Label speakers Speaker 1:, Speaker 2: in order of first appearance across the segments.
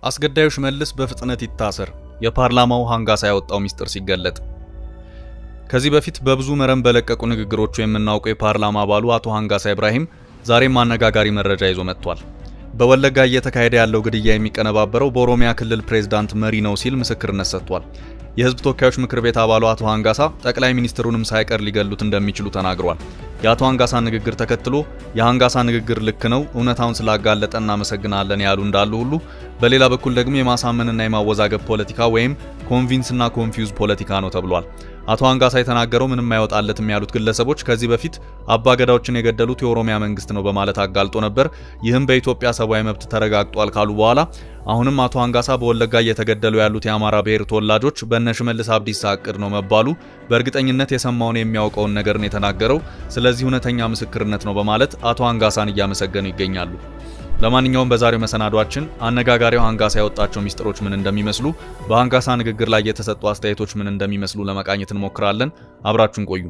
Speaker 1: አስገዳዩ ሽመልስ በፍጥነት ይታሰር፣ የፓርላማው ሃንጋሳ ያወጣው ሚስጥር ሲገለጥ። ከዚህ በፊት በብዙ መረን በለቀቁ ንግግሮቹ የምናውቀው የፓርላማ አባሉ አቶ ሃንጋሳ ኢብራሂም ዛሬም አነጋጋሪ መረጃ ይዞ መጥቷል። በወለጋ እየተካሄደ ያለው ግድያ የሚቀነባበረው በኦሮሚያ ክልል ፕሬዝዳንት መሪ ነው ሲል ምስክርነት ሰጥቷል። የህዝብ ተወካዮች ምክር ቤት አባሉ አቶ ሃንጋሳ ጠቅላይ ሚኒስትሩንም ሳይቀር ሊገሉት እንደሚችሉ ተናግሯል። የአቶ ሃንጋሳ ንግግር ተከትሎ የሃንጋሳ ንግግር ልክ ነው፣ እውነታውን ስላጋለጠ እናመሰግናለን ያሉ እንዳሉ ሁሉ በሌላ በኩል ደግሞ የማሳመንና የማወዛገብ ፖለቲካ ወይም ኮንቪንስና ኮንፊውዝ ፖለቲካ ነው ተብሏል። አቶ ሃንጋሳ የተናገረው ምንም አይወጣለትም ያሉት ግለሰቦች ከዚህ በፊት አባገዳዎችን የገደሉት የኦሮሚያ መንግስት ነው በማለት አጋልጦ ነበር። ይህም በኢትዮጵያ ሰብአዊ መብት ተረጋግጧል ካሉ በኋላ አሁንም አቶ ሃንጋሳ በወለጋ እየተገደሉ ያሉት የአማራ ብሔር ተወላጆች በእነ ሽመልስ አብዲሳ እቅድ ነው መባሉ በእርግጠኝነት የሰማውን የሚያውቀውን ነገር ነው የተናገረው፣ ስለዚህ እውነተኛ ምስክርነት ነው በማለት አቶ ሃንጋሳን እያመሰገኑ ይገኛሉ። ለማንኛውም በዛሬው መሰናዷችን አነጋጋሪው ሃንጋሳ ያወጣቸው ሚስጥሮች ምን እንደሚመስሉ፣ በሃንጋሳ ንግግር ላይ የተሰጡ አስተያየቶች ምን እንደሚመስሉ ለመቃኘት እንሞክራለን። አብራችሁን ቆዩ።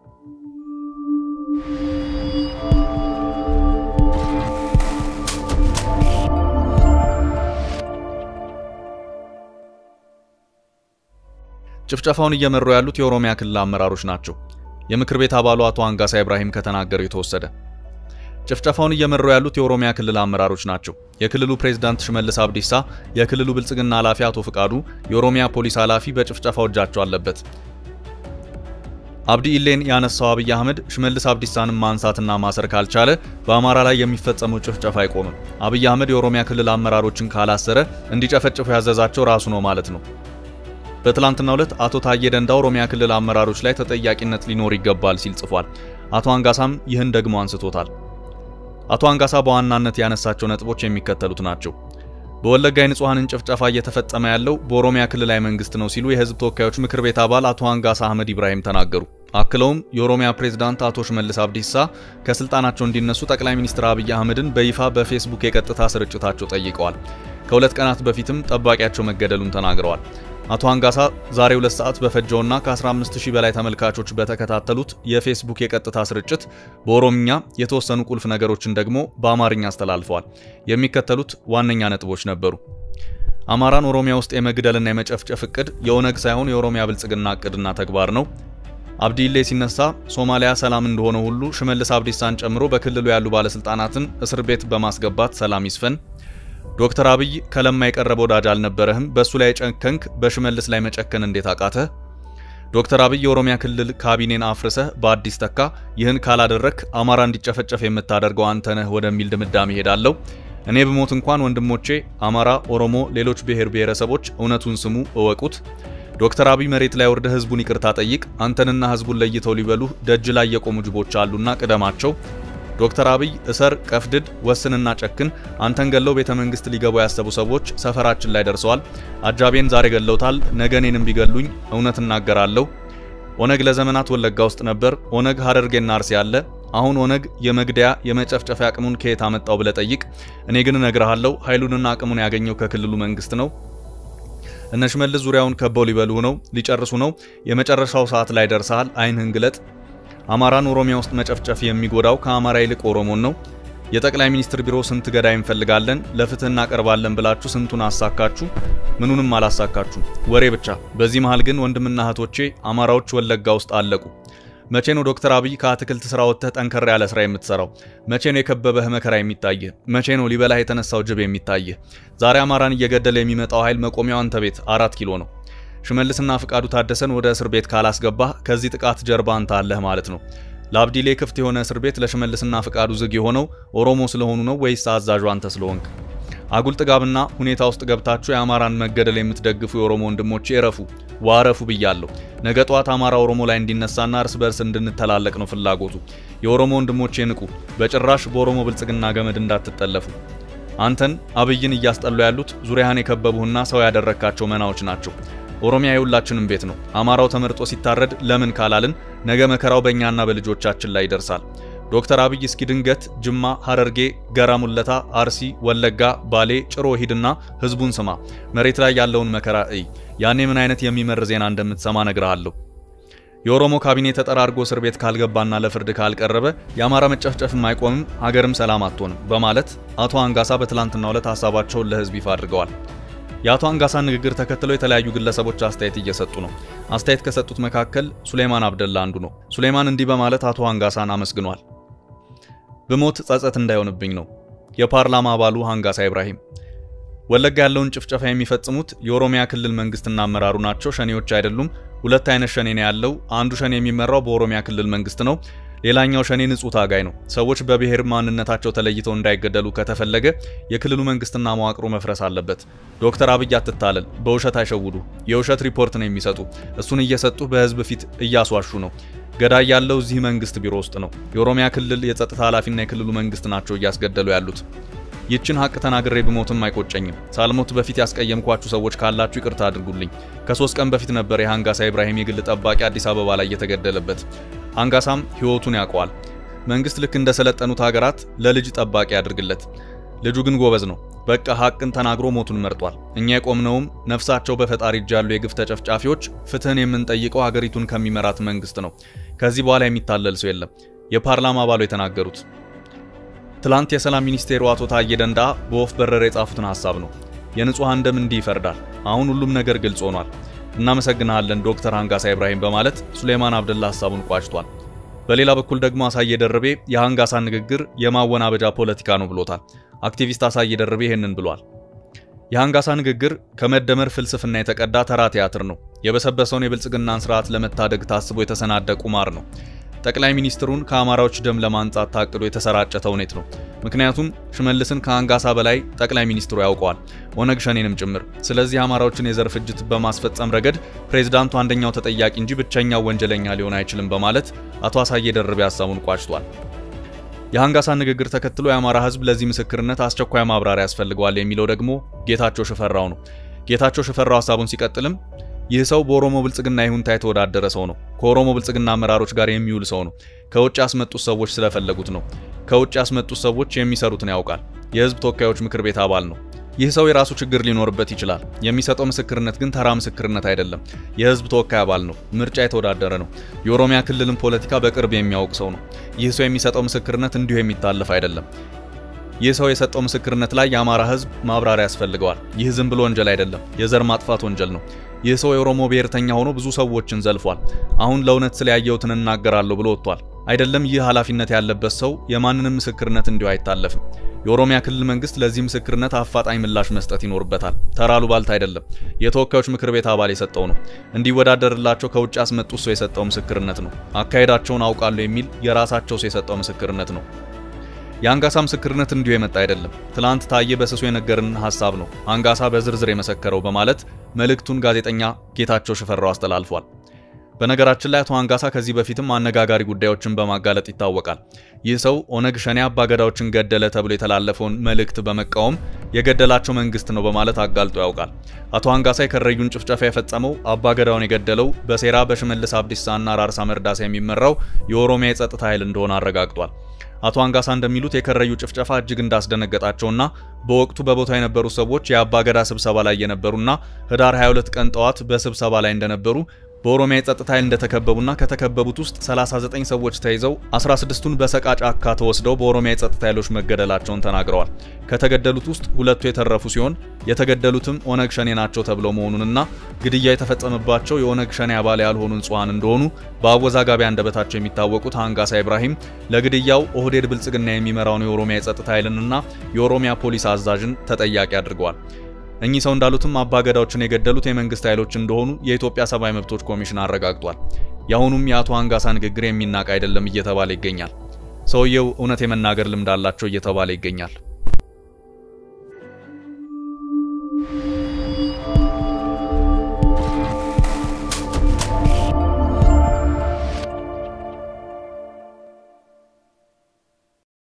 Speaker 1: ጭፍጨፋውን እየመሩ ያሉት የኦሮሚያ ክልል አመራሮች ናቸው። የምክር ቤት አባሉ አቶ ሃንጋሳ ኢብራሂም ከተናገረው የተወሰደ ጭፍጨፋውን እየመሩ ያሉት የኦሮሚያ ክልል አመራሮች ናቸው። የክልሉ ፕሬዝዳንት ሽመልስ አብዲሳ፣ የክልሉ ብልጽግና ኃላፊ አቶ ፍቃዱ፣ የኦሮሚያ ፖሊስ ኃላፊ በጭፍጨፋው እጃቸው አለበት። አብዲ ኢሌን ያነሳው አብይ አህመድ ሽመልስ አብዲሳንም ማንሳትና ማሰር ካልቻለ በአማራ ላይ የሚፈጸመው ጭፍጨፋ አይቆምም። አብይ አህመድ የኦሮሚያ ክልል አመራሮችን ካላሰረ እንዲጨፈጭፉ ያዘዛቸው ራሱ ነው ማለት ነው። በትላንትናው ዕለት አቶ ታዬ ደንዳ ኦሮሚያ ክልል አመራሮች ላይ ተጠያቂነት ሊኖር ይገባል ሲል ጽፏል። አቶ ሃንጋሳም ይህን ደግሞ አንስቶታል። አቶ ሃንጋሳ በዋናነት ያነሳቸው ነጥቦች የሚከተሉት ናቸው። በወለጋ የንጹሐንን ጭፍጨፋ እየተፈጸመ ያለው በኦሮሚያ ክልላዊ መንግስት ነው ሲሉ የህዝብ ተወካዮች ምክር ቤት አባል አቶ ሃንጋሳ አህመድ ኢብራሂም ተናገሩ። አክለውም የኦሮሚያ ፕሬዝዳንት አቶ ሽመልስ አብዲሳ ከስልጣናቸው እንዲነሱ ጠቅላይ ሚኒስትር አብይ አህመድን በይፋ በፌስቡክ የቀጥታ ስርጭታቸው ጠይቀዋል። ከሁለት ቀናት በፊትም ጠባቂያቸው መገደሉን ተናግረዋል። አቶ ሃንጋሳ ዛሬ ሁለት ሰዓት በፈጀውና ከ15000 በላይ ተመልካቾች በተከታተሉት የፌስቡክ የቀጥታ ስርጭት በኦሮምኛ የተወሰኑ ቁልፍ ነገሮችን ደግሞ በአማርኛ አስተላልፈዋል። የሚከተሉት ዋነኛ ነጥቦች ነበሩ። አማራን ኦሮሚያ ውስጥ የመግደልና የመጨፍጨፍ እቅድ የኦነግ ሳይሆን የኦሮሚያ ብልጽግና እቅድና ተግባር ነው። አብዲሌ ሲነሳ ሶማሊያ ሰላም እንደሆነ ሁሉ ሽመልስ አብዲሳን ጨምሮ በክልሉ ያሉ ባለስልጣናትን እስር ቤት በማስገባት ሰላም ይስፈን። ዶክተር አብይ ከለማ የቀረበ ወዳጅ አልነበረህም፣ በእሱ ላይ ጨከንክ፣ በሽመልስ ላይ መጨከን እንዴት አቃተህ? ዶክተር አብይ የኦሮሚያ ክልል ካቢኔን አፍርሰህ በአዲስ ተካ፣ ይህን ካላደረክ አማራ እንዲጨፈጨፍ የምታደርገው አንተ ነህ ወደሚል ድምዳሜ ሄዳለሁ። እኔ ብሞት እንኳን ወንድሞቼ አማራ፣ ኦሮሞ፣ ሌሎች ብሔር ብሔረሰቦች እውነቱን ስሙ፣ እወቁት። ዶክተር አብይ መሬት ላይ ወርደ ህዝቡን ይቅርታ ጠይቅ። አንተንና ህዝቡን ለይተው ሊበሉህ ደጅ ላይ የቆሙ ጅቦች አሉና ቅደማቸው። ዶክተር አብይ እሰር፣ ቀፍድድ፣ ወስንና ጨክን። አንተን ገለው ቤተ መንግስት ሊገቡ ያሰቡ ሰዎች ሰፈራችን ላይ ደርሰዋል። አጃቤን ዛሬ ገለውታል፣ ነገ እኔንም ቢገሉኝ እውነት እናገራለሁ። ኦነግ ለዘመናት ወለጋ ውስጥ ነበር። ኦነግ ሀረርጌና አርሲ አለ። አሁን ኦነግ የመግደያ የመጨፍጨፊያ አቅሙን ከየት አመጣው ብለህ ጠይቅ። እኔ ግን እነግርሃለሁ ኃይሉንና አቅሙን ያገኘው ከክልሉ መንግስት ነው። እነ ሽመልስ ዙሪያውን ከበው ሊበሉ ነው፣ ሊጨርሱ ነው። የመጨረሻው ሰዓት ላይ ደርሰሃል። አይንህን ግለጥ። አማራን ኦሮሚያ ውስጥ መጨፍጨፍ የሚጎዳው ከአማራ ይልቅ ኦሮሞን ነው። የጠቅላይ ሚኒስትር ቢሮ ስንት ገዳይ እንፈልጋለን ለፍትህ እናቀርባለን ብላችሁ ስንቱን አሳካችሁ? ምኑንም አላሳካችሁ፣ ወሬ ብቻ። በዚህ መሃል ግን ወንድምና እህቶቼ አማራዎች ወለጋ ውስጥ አለቁ። መቼ ነው ዶክተር አብይ ከአትክልት ስራ ወጥተህ ጠንከር ያለ ስራ የምትሰራው? መቼ ነው የከበበህ መከራ የሚታይህ? መቼ ነው ሊበላህ የተነሳው ጅብ የሚታይህ? ዛሬ አማራን እየገደለ የሚመጣው ኃይል መቆሚያው አንተ ቤት አራት ኪሎ ነው። ሽመልስና ፍቃዱ ታደሰን ወደ እስር ቤት ካላስገባህ ከዚህ ጥቃት ጀርባ አንተ አለህ ማለት ነው። ለአብዲሌ ክፍት የሆነ እስር ቤት ለሽመልስና ፍቃዱ ዝግ የሆነው ኦሮሞ ስለሆኑ ነው ወይስ አዛዡ አንተ ስለሆንክ? አጉል ጥጋብና ሁኔታ ውስጥ ገብታችሁ የአማራን መገደል የምትደግፉ የኦሮሞ ወንድሞቼ እረፉ፣ ዋረፉ ብያለሁ። ነገ ጠዋት አማራ ኦሮሞ ላይ እንዲነሳና እርስ በርስ እንድንተላለቅ ነው ፍላጎቱ። የኦሮሞ ወንድሞቼ ንቁ፣ በጭራሽ በኦሮሞ ብልጽግና ገመድ እንዳትጠለፉ። አንተን አብይን እያስጠሉ ያሉት ዙሪያህን የከበቡህና ሰው ያደረካቸው መናዎች ናቸው። ኦሮሚያ የሁላችንም ቤት ነው። አማራው ተመርጦ ሲታረድ ለምን ካላልን ነገ መከራው በእኛና በልጆቻችን ላይ ይደርሳል። ዶክተር አብይ እስኪ ድንገት ጅማ፣ ሐረርጌ፣ ገራ ሙለታ፣ አርሲ፣ ወለጋ፣ ባሌ፣ ጭሮ ሂድና ህዝቡን ስማ። መሬት ላይ ያለውን መከራ እይ። ያኔ ምን አይነት የሚመር ዜና እንደምትሰማ ነግርሃለሁ። የኦሮሞ ካቢኔ ተጠራርጎ እስር ቤት ካልገባና ለፍርድ ካልቀረበ የአማራ መጨፍጨፍም አይቆምም፣ ሀገርም ሰላም አትሆንም በማለት አቶ አንጋሳ በትላንትናው ዕለት ሀሳባቸውን ለህዝብ ይፋ አድርገዋል። የአቶ አንጋሳን ንግግር ተከትለው የተለያዩ ግለሰቦች አስተያየት እየሰጡ ነው። አስተያየት ከሰጡት መካከል ሱሌማን አብደላ አንዱ ነው። ሱሌማን እንዲህ በማለት አቶ አንጋሳን አመስግኗል። ብሞት ጸጸት እንዳይሆንብኝ ነው። የፓርላማ አባሉ አንጋሳ ኢብራሂም ወለጋ ያለውን ጭፍጨፋ የሚፈጽሙት የኦሮሚያ ክልል መንግስትና አመራሩ ናቸው። ሸኔዎች አይደሉም። ሁለት አይነት ሸኔ ነው ያለው። አንዱ ሸኔ የሚመራው በኦሮሚያ ክልል መንግስት ነው። ሌላኛው ሸኔ ንጹህ ታጋይ ነው። ሰዎች በብሔር ማንነታቸው ተለይተው እንዳይገደሉ ከተፈለገ የክልሉ መንግስትና መዋቅሩ መፍረስ አለበት። ዶክተር አብይ አትታለል፣ በውሸት አይሸውዱ። የውሸት ሪፖርት ነው የሚሰጡ። እሱን እየሰጡ በህዝብ ፊት እያስዋሹ ነው። ገዳይ ያለው እዚህ መንግስት ቢሮ ውስጥ ነው። የኦሮሚያ ክልል የጸጥታ ኃላፊና የክልሉ መንግስት ናቸው እያስገደሉ ያሉት። ይችን ሀቅ ተናግሬ ብሞትም አይቆጨኝም። ሳልሞት በፊት ያስቀየምኳችሁ ሰዎች ካላችሁ ይቅርታ አድርጉልኝ። ከሶስት ቀን በፊት ነበር የሃንጋሳ ኢብራሂም የግል ጠባቂ አዲስ አበባ ላይ የተገደለበት። ሃንጋሳም ህይወቱን ያውቀዋል። መንግስት ልክ እንደሰለጠኑት ሀገራት ለልጅ ጠባቂ ያድርግለት። ልጁ ግን ጎበዝ ነው። በቃ ሀቅን ተናግሮ ሞቱን መርጧል። እኛ የቆምነውም ነፍሳቸው በፈጣሪ እጅ ያሉ የግፍ ተጨፍጫፊዎች ፍትህን የምንጠይቀው ሀገሪቱን ከሚመራት መንግስት ነው። ከዚህ በኋላ የሚታለል ሰው የለም። የፓርላማ አባሉ የተናገሩት ትላንት የሰላም ሚኒስቴሩ አቶ ታዬ ደንዳ በወፍ በረር የጻፉትን ሀሳብ ነው። የንጹሐን ደም እንዲህ ይፈርዳል። አሁን ሁሉም ነገር ግልጽ ሆኗል። እናመሰግናለን ዶክተር ሃንጋሳ ኢብራሂም በማለት ሱሌማን አብደላ ሀሳቡን ቋጭቷል። በሌላ በኩል ደግሞ አሳየ ደርቤ የሃንጋሳን ንግግር የማወናበጃ ፖለቲካ ነው ብሎታል። አክቲቪስት አሳየ ደርቤ ይህንን ብሏል። የሃንጋሳ ንግግር ከመደመር ፍልስፍና የተቀዳ ተራ ቲያትር ነው። የበሰበሰውን የብልጽግናን ስርዓት ለመታደግ ታስቦ የተሰናደ ቁማር ነው። ጠቅላይ ሚኒስትሩን ከአማራዎች ደም ለማንጻት ታቅዶ የተሰራጨ ተውኔት ነው። ምክንያቱም ሽመልስን ከሃንጋሳ በላይ ጠቅላይ ሚኒስትሩ ያውቀዋል፣ ኦነግ ሸኔንም ጭምር። ስለዚህ አማራዎችን የዘር ፍጅት በማስፈጸም ረገድ ፕሬዝዳንቱ አንደኛው ተጠያቂ እንጂ ብቸኛው ወንጀለኛ ሊሆን አይችልም በማለት አቶ አሳየ ደርቤ ሀሳቡን ቋጭቷል። የሃንጋሳ ንግግር ተከትሎ የአማራ ሕዝብ ለዚህ ምስክርነት አስቸኳይ ማብራሪያ ያስፈልገዋል የሚለው ደግሞ ጌታቸው ሽፈራው ነው። ጌታቸው ሽፈራው ሀሳቡን ሲቀጥልም ይህ ሰው በኦሮሞ ብልጽግና ይሁንታ የተወዳደረ ሰው ነው። ከኦሮሞ ብልጽግና አመራሮች ጋር የሚውል ሰው ነው። ከውጭ ያስመጡት ሰዎች ስለፈለጉት ነው። ከውጭ ያስመጡት ሰዎች የሚሰሩትን ያውቃል። የህዝብ ተወካዮች ምክር ቤት አባል ነው። ይህ ሰው የራሱ ችግር ሊኖርበት ይችላል። የሚሰጠው ምስክርነት ግን ተራ ምስክርነት አይደለም። የህዝብ ተወካይ አባል ነው። ምርጫ የተወዳደረ ነው። የኦሮሚያ ክልልን ፖለቲካ በቅርብ የሚያውቅ ሰው ነው። ይህ ሰው የሚሰጠው ምስክርነት እንዲሁ የሚታለፍ አይደለም። ይህ ሰው የሰጠው ምስክርነት ላይ የአማራ ህዝብ ማብራሪያ ያስፈልገዋል። ይህ ዝም ብሎ ወንጀል አይደለም፣ የዘር ማጥፋት ወንጀል ነው። ይህ ሰው የኦሮሞ ብሔርተኛ ሆኖ ብዙ ሰዎችን ዘልፏል። አሁን ለእውነት ስለያየሁትን እናገራለሁ ብሎ ወጥቷል። አይደለም ይህ ኃላፊነት ያለበት ሰው የማንንም ምስክርነት እንዲሁ አይታለፍም። የኦሮሚያ ክልል መንግስት ለዚህ ምስክርነት አፋጣኝ ምላሽ መስጠት ይኖርበታል። ተራ አሉባልታ አይደለም። የተወካዮች ምክር ቤት አባል የሰጠው ነው። እንዲወዳደርላቸው ከውጭ ያስመጡት ሰው የሰጠው ምስክርነት ነው። አካሄዳቸውን አውቃለሁ የሚል የራሳቸው ሰው የሰጠው ምስክርነት ነው። የአንጋሳ ምስክርነት እንዲሁ የመጣ አይደለም። ትላንት ታዬ በስሱ የነገርን ሀሳብ ነው አንጋሳ በዝርዝር የመሰከረው በማለት መልእክቱን ጋዜጠኛ ጌታቸው ሽፈራው አስተላልፏል። በነገራችን ላይ አቶ አንጋሳ ከዚህ በፊትም አነጋጋሪ ጉዳዮችን በማጋለጥ ይታወቃል። ይህ ሰው ኦነግ ሸኔ አባገዳዎችን ገደለ ተብሎ የተላለፈውን መልእክት በመቃወም የገደላቸው መንግስት ነው በማለት አጋልጦ ያውቃል። አቶ አንጋሳ የከረዩን ጭፍጨፋ የፈጸመው አባገዳውን የገደለው በሴራ በሽመልስ አብዲሳና ራርሳ መርዳሳ የሚመራው የኦሮሚያ የጸጥታ ኃይል እንደሆነ አረጋግጧል። አቶ አንጋሳ እንደሚሉት የከረዩ ጭፍጨፋ እጅግ እንዳስደነገጣቸውና በወቅቱ በቦታው የነበሩ ሰዎች የአባገዳ ስብሰባ ላይ የነበሩና ህዳር 22 ቀን ጠዋት በስብሰባ ላይ እንደነበሩ በኦሮሚያ የጸጥታ ኃይል እንደተከበቡና ከተከበቡት ውስጥ 39 ሰዎች ተይዘው 16ቱን በሰቃ ጫካ ተወስደው በኦሮሚያ የጸጥታ ኃይሎች መገደላቸውን ተናግረዋል። ከተገደሉት ውስጥ ሁለቱ የተረፉ ሲሆን የተገደሉትም ኦነግ ሸኔ ናቸው ተብለው መሆኑንና ግድያ የተፈጸመባቸው የኦነግ ሸኔ አባል ያልሆኑ ንጹሐን እንደሆኑ በአወዛጋቢ አንደበታቸው የሚታወቁት አንጋሳ ኢብራሂም ለግድያው ኦህዴድ ብልጽግና የሚመራውን የኦሮሚያ የጸጥታ ኃይልንና የኦሮሚያ ፖሊስ አዛዥን ተጠያቂ አድርገዋል። እኚህ ሰው እንዳሉትም አባገዳዎችን የገደሉት የመንግስት ኃይሎች እንደሆኑ የኢትዮጵያ ሰብአዊ መብቶች ኮሚሽን አረጋግጧል። የአሁኑም የአቶ አንጋሳ ንግግር የሚናቅ አይደለም እየተባለ ይገኛል። ሰውየው እውነት የመናገር ልምድ አላቸው እየተባለ ይገኛል።